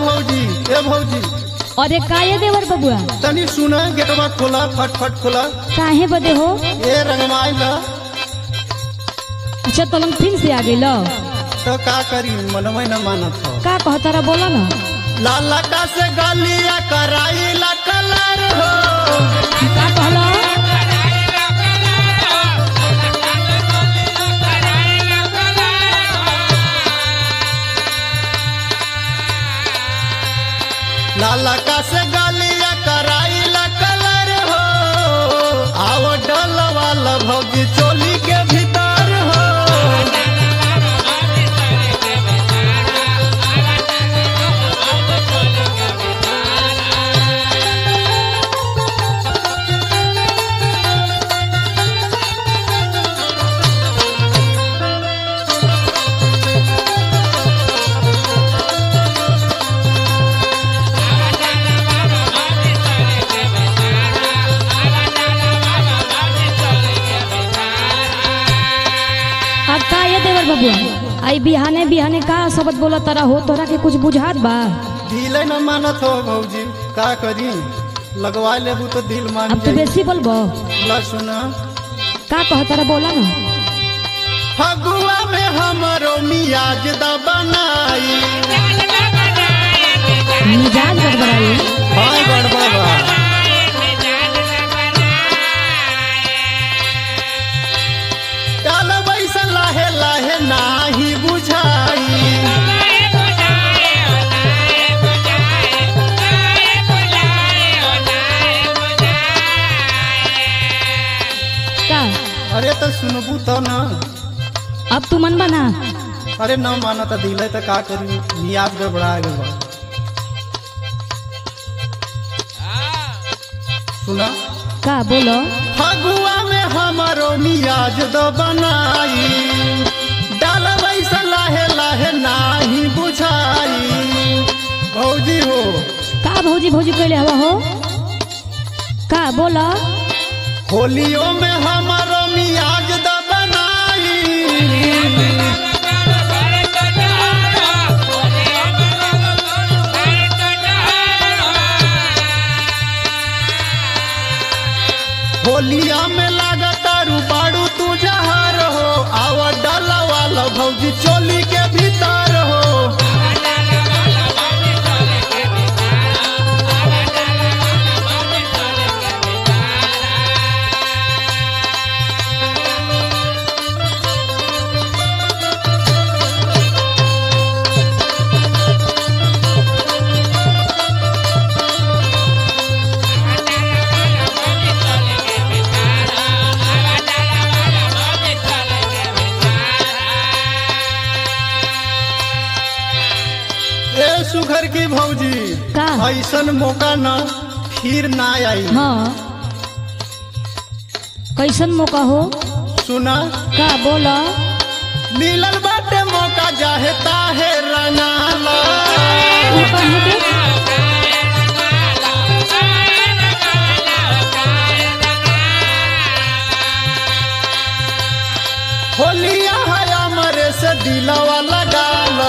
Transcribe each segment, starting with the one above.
भौजी ए भौजी अरे काये देवर बबुआ तनी सुना गेटवा खोला फट फट खोला काहे बदे हो ए रंगमाई ला अच्छा तलंग फिर से आ गइल तो का करी मनमय न मानत हो का कहतारा बोला ना लाला का से गलिया कराई ला कलर हो का कहला लाला का से गलिया कराई ला कलर हो आओ डल वाला भौजी चोली के भीतर हो अब काये देवर बबुआ आई बिहाने बिहाने का शब्द बोला तारा हो तोरा के कुछ बुझात बा दिल न मानत हो भौजी का करी लगवा लेबू तो दिल मान अब तू जाई बेसी बोलबो ला सुना का कहतारा बोला ना फगुआ में हमरो मियाज द बनाई मिजाज गड़बड़ाई हाय गड़बड़ बा चल बैसा लाहे लाहे नाही बुझाई का अरे तो सुनबू तो ना अब तू मन बना अरे न मानत दिल तो का करी मियाज गड़बड़ा गल बा सुना का बोलो फगुआ में हमरो मियाज द बनाई डाल बैसा लाहे लाहे नाही बुझाई भौजी हो का भौजी भौजी कैले हवा हो का बोला होलियों में हमरो मियाज द बनाई होलिया में लागता रूबाड़ू तू जहार हो आवा डाला वाला भौजी चोली के भीतर हो ए सुघर की भौजी का? ऐसन मौका ना फिर ना आई हाँ कैसन मौका हो सुना का बोला मिलल बाटे मौका जाहे ताहे रंगाला ई काहे के? होलिया है हमरे से दिलवा लगाला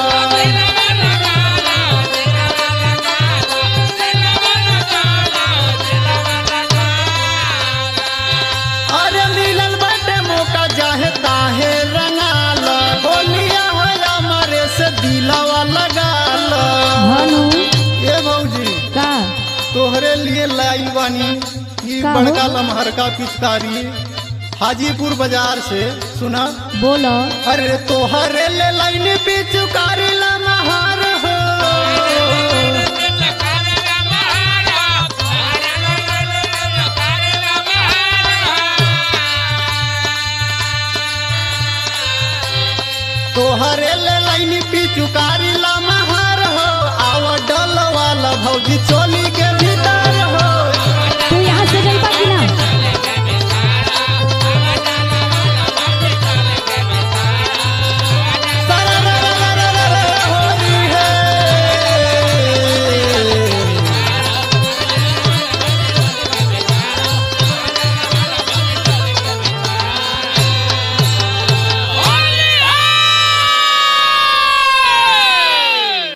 अरे मिलल बाटे मौका जाहे ताहे रंगाला होलिया है हमरे से दिलवा लगाला भानु ए भौजी का तोहरे लिए लाई बानी ई का हो? बड़का लमहर का पिचकारी हाजीपुर बाजार से सुना बोलो अरे तोहरे ले लाइन पिचकारी लमहर हो तोहरे ले लाइन पिचकारी लमहर हो आव डल वाला भौजी चोली